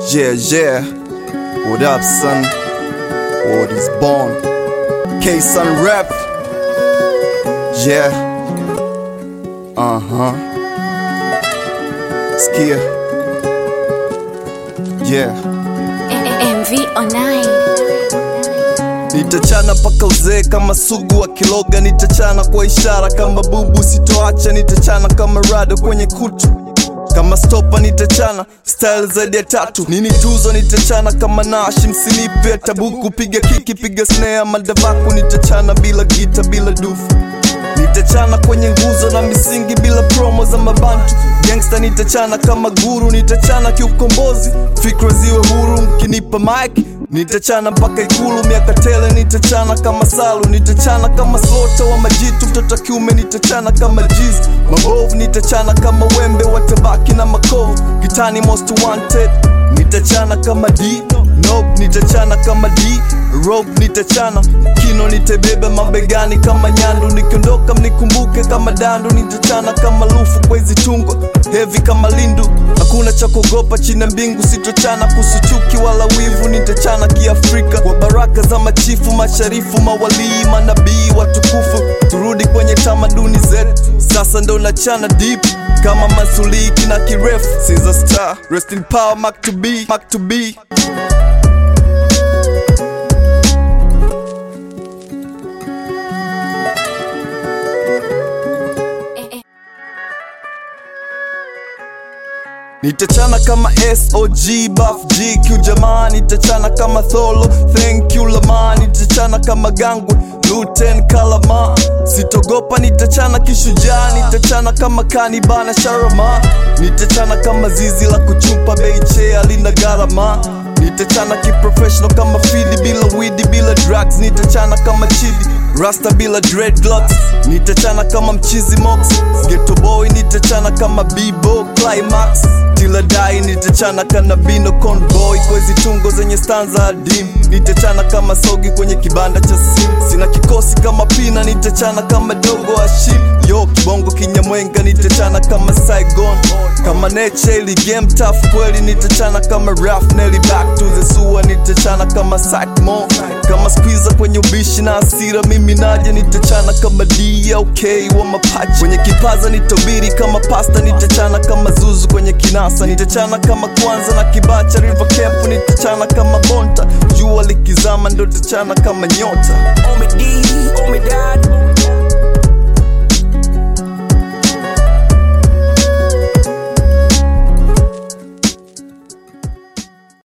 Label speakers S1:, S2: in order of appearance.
S1: Yeah, yeah. What up, son? What is born? K Sun Rap. Yeah. Uh huh. Skia. Yeah.
S2: MV online.
S1: Nitachana paka uzee kama sugu wa kiloga, nitachana kwa ishara kama bubu, sitoacha nitachana kama rado kwenye kutu kama stopa nitachana style zaidi ya tatu nini tuzo nitachana kama nashi msinipe tabuku piga kiki piga snare madavaku nitachana bila gita bila dufu nitachana kwenye nguzo na misingi bila promo za mabantu gangsta nitachana kama guru nitachana kiukombozi fikra ziwe huru mkinipa mic nitachana mpaka ikulu miaka tele nitachana kama salu nitachana kama slota wa majitu mtoto kiume nitachana kama jiz mabovu nitachana kama wembe watabaki na makovu kitani most wanted nitachana kama d nope nitachana kama d rope nitachana kino nitebeba mabegani kama nyandu nikiondoka mnikumbuke kama dandu nitachana kama lufu kwa hizi tungo hevi kama lindu hakuna cha kuogopa chini ya mbingu sitochana kusuchuki wala wivu nitachana kiafrika kwa baraka za machifu masharifu mawalii manabii watukufu turudi kwenye tamaduni zetu sasa ndo nachana deep kama masuliki na kirefu Caesar star rest in power mark to be mark to be Nitachana kama SOG Buff GQ jamaa nitachana kama Tholo Thank you lama nitachana kama Gangwe Luten Kalama Sitogopa nitachana kishujaa nitachana kama Kanibana Sharama nitachana kama zizi la kuchupa Beiche alina gharama nitachana kiprofessional kama fidi bila widi bila drugs nitachana kama chidi rasta bila dreadlocks nitachana kama mchizi mox ghetto boy nitachana kama bibo climax tiladai nitachana kana bino convoy kwa hizi tungo zenye stanza adim nitachana kama sogi kwenye kibanda cha sim sina kikosi kama pina nitachana kama dogo ashim yo kibongo kinyamwenga nitachana kama saigon kama neche ili game tough kweli nitachana kama raf nelly back to the sewer nitachana kama Sycamore kama squeezer kwenye ubishi na asira mimi naje nitachana kama DLK wa mapachi kwenye kipaza nitobiri kama pasta nitachana kama zuzu kwenye kinasa nitachana kama kwanza na kibacha river camp nitachana kama bonta jua likizama ndo tachana kama nyota
S3: on me D, on me dad.